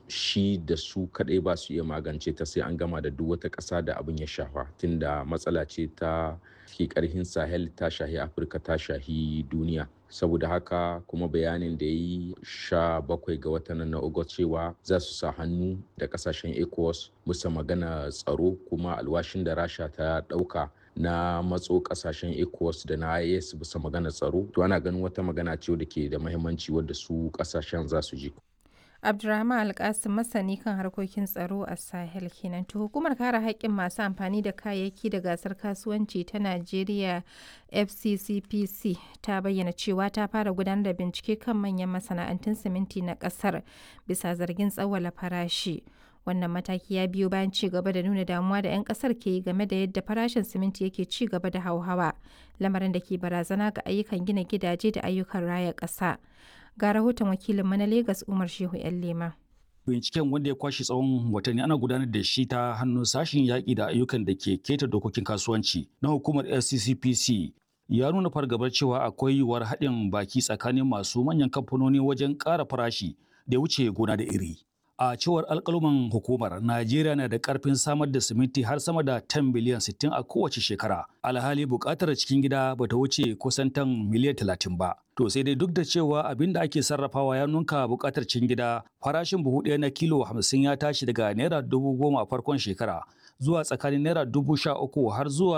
shi da su kaɗai ba su iya magance ta sai an gama da duk wata ƙasa da abin ya shafa tunda matsala ce ta ke ƙarhin sahel ta shahi afirka ta shahi duniya saboda haka kuma bayanin da ya yi sha bakwai ga watan na August cewa za su sa hannu da kasashen ecowas bisa magana tsaro kuma alwashin da rasha ta ɗauka na matso kasashen ecowas da na is bisa magana tsaro to ana ganin wata magana ce da ke da mahimmanci wadda su kasashen za su ji Abdulrahman Alkasim masani kan harkokin tsaro a Sahel kenan. To hukumar kare haƙƙin masu amfani da kayayyaki da gasar kasuwanci ta Najeriya FCCPC ta bayyana cewa ta fara gudanar da bincike kan manyan masana'antun siminti na ƙasar bisa zargin tsawwala farashi. Wannan mataki ya biyo bayan ci gaba da nuna damuwa da 'yan kasar ke yi game da yadda farashin siminti yake ci gaba da hauhawa, lamarin da ke barazana ga ayyukan gina gidaje da ayyukan raya ƙasa. ga rahoton wakilinmu na Legas Umar Shehu 'yan Lema. Binciken wanda ya kwashe tsawon watanni ana gudanar da shi ta hannun sashen yaƙi da ayyukan da ke keta dokokin kasuwanci na hukumar SCCPC ya nuna fargabar cewa akwai yiwuwar haɗin baki tsakanin masu manyan kamfanoni wajen ƙara farashi da wuce gona da iri. A cewar alƙaluman hukumar, Najeriya na da ƙarfin samar da siminti har sama da 10 biliyan 60 a kowace shekara. Alhali buƙatar cikin gida ba ta wuce kusan tan miliyan 30 ba. To sai dai duk da cewa abin da ake sarrafawa ya nunka buƙatar cikin gida, farashin buhu ɗaya na kilo 50 ya tashi daga naira dubu goma a farkon shekara zuwa tsakanin naira dubu sha uku har zuwa